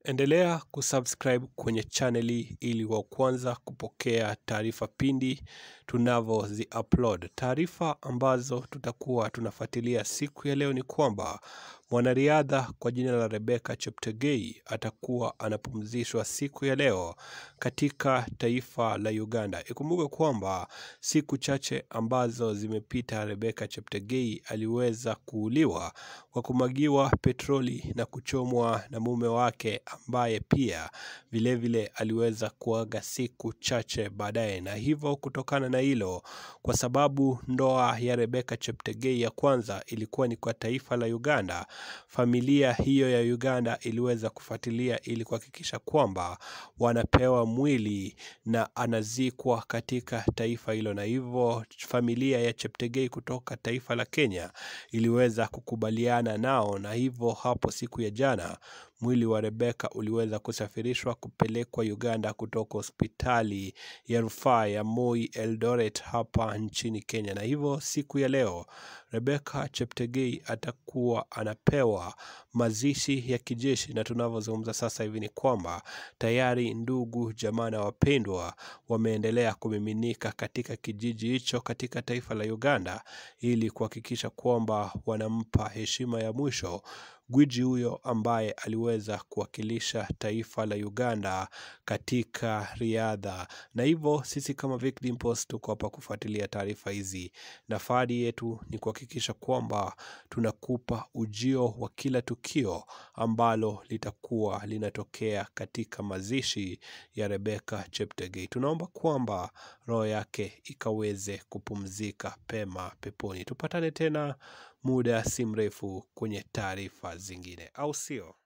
Endelea kusubscribe kwenye chaneli ili wa kwanza kupokea taarifa pindi tunavyozi upload. Taarifa ambazo tutakuwa tunafuatilia siku ya leo ni kwamba mwanariadha kwa jina la Rebecca Cheptegei atakuwa anapumzishwa siku ya leo katika taifa la Uganda. Ikumbuke kwamba siku chache ambazo zimepita, Rebecca Cheptegei aliweza kuuliwa kwa kumwagiwa petroli na kuchomwa na mume wake ambaye pia vilevile vile aliweza kuaga siku chache baadaye. Na hivyo kutokana na hilo, kwa sababu ndoa ya Rebecca Cheptegei ya kwanza ilikuwa ni kwa taifa la Uganda, familia hiyo ya Uganda iliweza kufuatilia ili kuhakikisha kwamba wanapewa mwili na anazikwa katika taifa hilo, na hivyo familia ya Cheptegei kutoka taifa la Kenya iliweza kukubaliana nao, na hivyo hapo siku ya jana mwili wa Rebecca uliweza kusafirishwa kupelekwa Uganda kutoka hospitali ya rufaa ya Moi Eldoret hapa nchini Kenya. Na hivyo siku ya leo Rebecca Cheptegei atakuwa anapewa mazishi ya kijeshi, na tunavyozungumza sasa hivi ni kwamba tayari ndugu, jamaa na wapendwa wameendelea kumiminika katika kijiji hicho katika taifa la Uganda ili kuhakikisha kwamba wanampa heshima ya mwisho gwiji huyo ambaye aliweza kuwakilisha taifa la Uganda katika riadha. Na hivyo sisi kama Vic Dimples tuko hapa kufuatilia taarifa hizi, na fahari yetu ni kuhakikisha kwamba tunakupa ujio wa kila tukio ambalo litakuwa linatokea katika mazishi ya Rebecca Cheptegei. Tunaomba kwamba roho yake ikaweze kupumzika pema peponi. Tupatane tena muda si mrefu kwenye taarifa zingine, au sio?